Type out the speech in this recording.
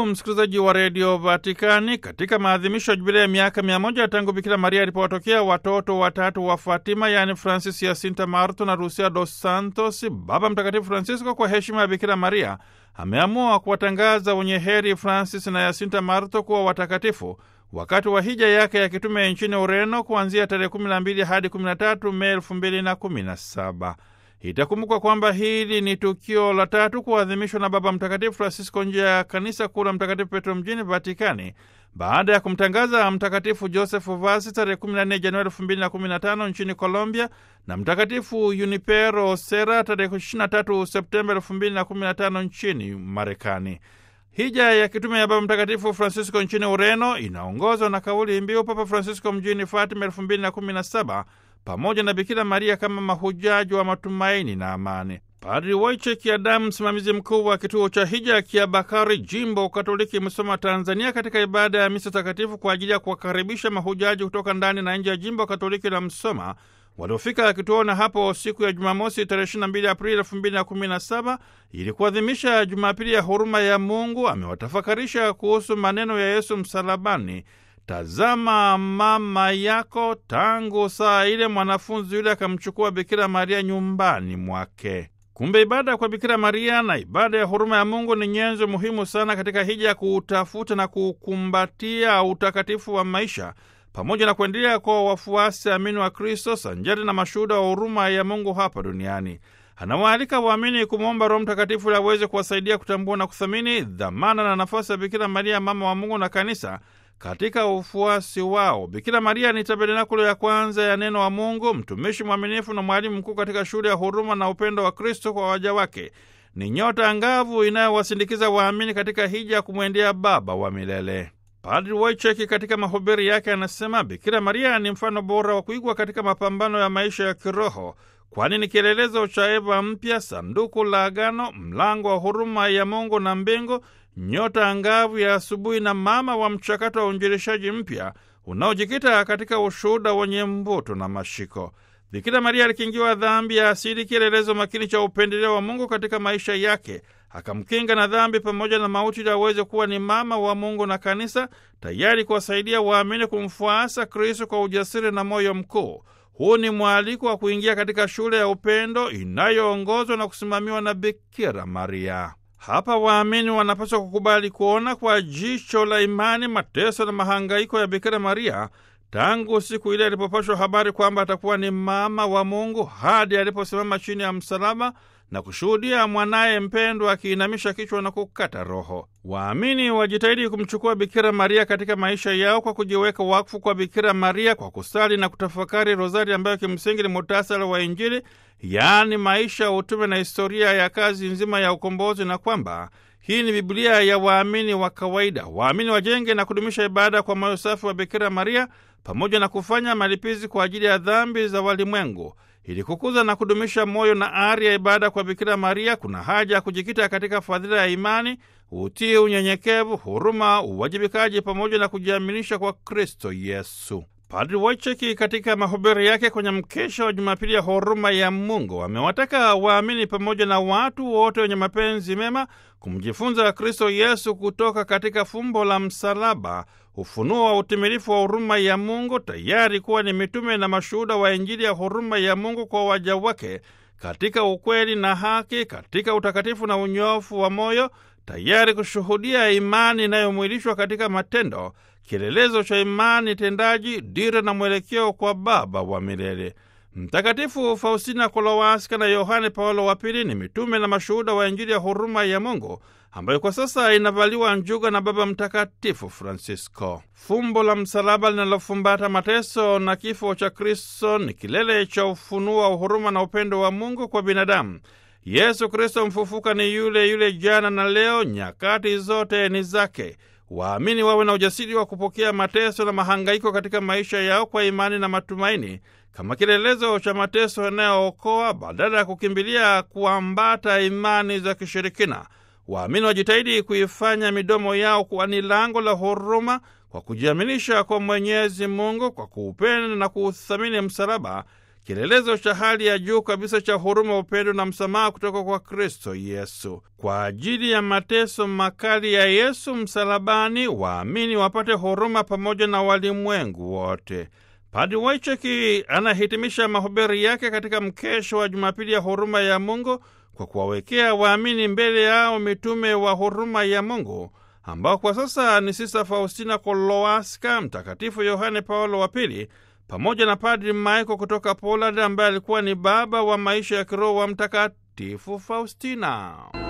Ndugu msikilizaji wa redio Vatikani, katika maadhimisho ya jubilia ya miaka mia moja tangu Bikira Maria alipowatokea watoto watatu wa Fatima, yaani Francis, Yasinta Marto na Lucia dos Santos, Baba Mtakatifu Francisco kwa heshima ya Bikira Maria ameamua kuwatangaza wenye heri Francis na Yasinta Marto kuwa watakatifu wakati wa hija yake ya kitume nchini Ureno kuanzia tarehe 12 hadi 13 Mei 2017. Itakumbukwa kwamba hili ni tukio la tatu kuadhimishwa na Baba Mtakatifu Francisco nje ya kanisa kuu la Mtakatifu Petro mjini Vatikani baada ya kumtangaza Mtakatifu Josefu Vasi tarehe 14 Januari 2015 nchini Colombia na Mtakatifu Junipero Sera tarehe 23 Septemba 2015 nchini Marekani. Hija ya kitume ya Baba Mtakatifu Francisco nchini Ureno inaongozwa na kauli mbiu Papa Francisco mjini Fatima 2017 pamoja na Bikira Maria kama mahujaji wa matumaini na amani. Padri Wojciech Adamu, msimamizi mkuu wa kituo cha hija ya Kiabakari, jimbo Katoliki Musoma, Tanzania, katika ibada ya misa takatifu kwa ajili ya kuwakaribisha mahujaji kutoka ndani na nje ya jimbo Katoliki la Msoma waliofika kituona hapo siku ya Jumamosi tarehe 22 Aprili 2017 ili kuadhimisha Jumapili ya huruma ya Mungu, amewatafakarisha kuhusu maneno ya Yesu msalabani Tazama mama yako. Tangu saa ile mwanafunzi yule akamchukua Bikira Maria nyumbani mwake. Kumbe ibada kwa Bikira Maria na ibada ya huruma ya Mungu ni nyenzo muhimu sana katika hija ya kuutafuta na kuukumbatia utakatifu wa maisha pamoja na kuendelea kwa wafuasi amini wa Kristo sanjari na mashuhuda wa huruma ya Mungu hapa duniani. Anawaalika waamini kumwomba Roho Mtakatifu ili aweze kuwasaidia kutambua na kuthamini dhamana na nafasi ya Bikira Maria, mama wa Mungu na kanisa katika ufuasi wao. Bikira Maria ni tabernakulo ya kwanza ya neno wa Mungu, mtumishi mwaminifu na mwalimu mkuu katika shule ya huruma na upendo wa Kristo kwa waja wake. Ni nyota angavu inayowasindikiza waamini katika hija ya kumwendea Baba wa milele. Padri Wojciech katika mahubiri yake anasema Bikira Maria ni mfano bora wa kuigwa katika mapambano ya maisha ya kiroho, kwani ni kielelezo cha Eva mpya, sanduku la agano, mlango wa huruma ya Mungu na mbingu nyota angavu ya asubuhi na mama wa mchakato wa uinjilishaji mpya unaojikita katika ushuhuda wenye mvuto na mashiko. Bikira Maria alikingiwa dhambi ya asili, kielelezo makini cha upendeleo wa Mungu katika maisha yake, akamkinga na dhambi pamoja na mauti, ili aweze kuwa ni mama wa Mungu na kanisa, tayari kuwasaidia waamini kumfuasa Kristo kwa ujasiri na moyo mkuu. Huu ni mwaliko wa kuingia katika shule ya upendo inayoongozwa na kusimamiwa na Bikira Maria. Hapa waamini wanapaswa kukubali kuona kwa jicho la imani mateso na mahangaiko ya Bikira Maria tangu siku ile alipopashwa habari kwamba atakuwa ni mama wa Mungu hadi aliposimama chini ya msalaba na kushuhudia mwanaye mpendwa akiinamisha kichwa na kukata roho. Waamini wajitahidi kumchukua Bikira Maria katika maisha yao kwa kujiweka wakfu kwa Bikira Maria kwa kusali na kutafakari rozari ambayo kimsingi ni muhtasari wa Injili, yaani maisha, utume na historia ya kazi nzima ya ukombozi, na kwamba hii ni Biblia ya waamini wa kawaida. Waamini wajenge na kudumisha ibada kwa moyo safi wa Bikira Maria pamoja na kufanya malipizi kwa ajili ya dhambi za walimwengu. Ili kukuza na kudumisha moyo na ari ya ibada kwa Bikira Maria, kuna haja ya kujikita katika fadhila ya imani, utii, unyenyekevu, huruma, uwajibikaji pamoja na kujiaminisha kwa Kristo Yesu. Padri Wojciech katika mahubiri yake kwenye mkesha wa Jumapili ya huruma ya Mungu amewataka waamini pamoja na watu wote wenye mapenzi mema kumjifunza Kristo Yesu kutoka katika fumbo la msalaba, ufunuo wa utimilifu wa huruma ya Mungu, tayari kuwa ni mitume na mashuhuda wa Injili ya huruma ya Mungu kwa waja wake katika ukweli na haki, katika utakatifu na unyofu wa moyo, tayari kushuhudia imani inayomwilishwa katika matendo, kielelezo cha imani tendaji, dira na mwelekeo kwa Baba wa milele. Mtakatifu Faustina Kolowaska na Yohane Paulo wa Pili ni mitume na mashuhuda wa Injili ya huruma ya Mungu ambayo kwa sasa inavaliwa njuga na Baba Mtakatifu Francisco. Fumbo la msalaba linalofumbata mateso na kifo cha Kristo ni kilele cha ufunuo wa huruma na upendo wa Mungu kwa binadamu. Yesu Kristo mfufuka ni yule yule jana na leo, nyakati zote ni zake. Waamini wawe na ujasiri wa kupokea mateso na mahangaiko katika maisha yao kwa imani na matumaini kama kielelezo cha mateso yanayookoa badala ya kukimbilia kuambata imani za kishirikina. Waamini wajitahidi kuifanya midomo yao kuwa ni lango la huruma kwa kujiaminisha kwa Mwenyezi Mungu, kwa kuupenda na kuuthamini msalaba, kielelezo cha hali ya juu kabisa cha huruma, upendo na msamaha kutoka kwa Kristo Yesu. Kwa ajili ya mateso makali ya Yesu msalabani, waamini wapate huruma pamoja na walimwengu wote. Padri Waicheki anahitimisha mahubiri yake katika mkesho wa Jumapili ya huruma ya Mungu kwa kuwawekea waamini mbele yao mitume wa huruma ya Mungu ambao kwa sasa ni Sista Faustina Kolowaska, Mtakatifu Yohane Paulo wa Pili pamoja na Padri Michael kutoka Poland ambaye alikuwa ni baba wa maisha ya kiroho wa Mtakatifu Faustina.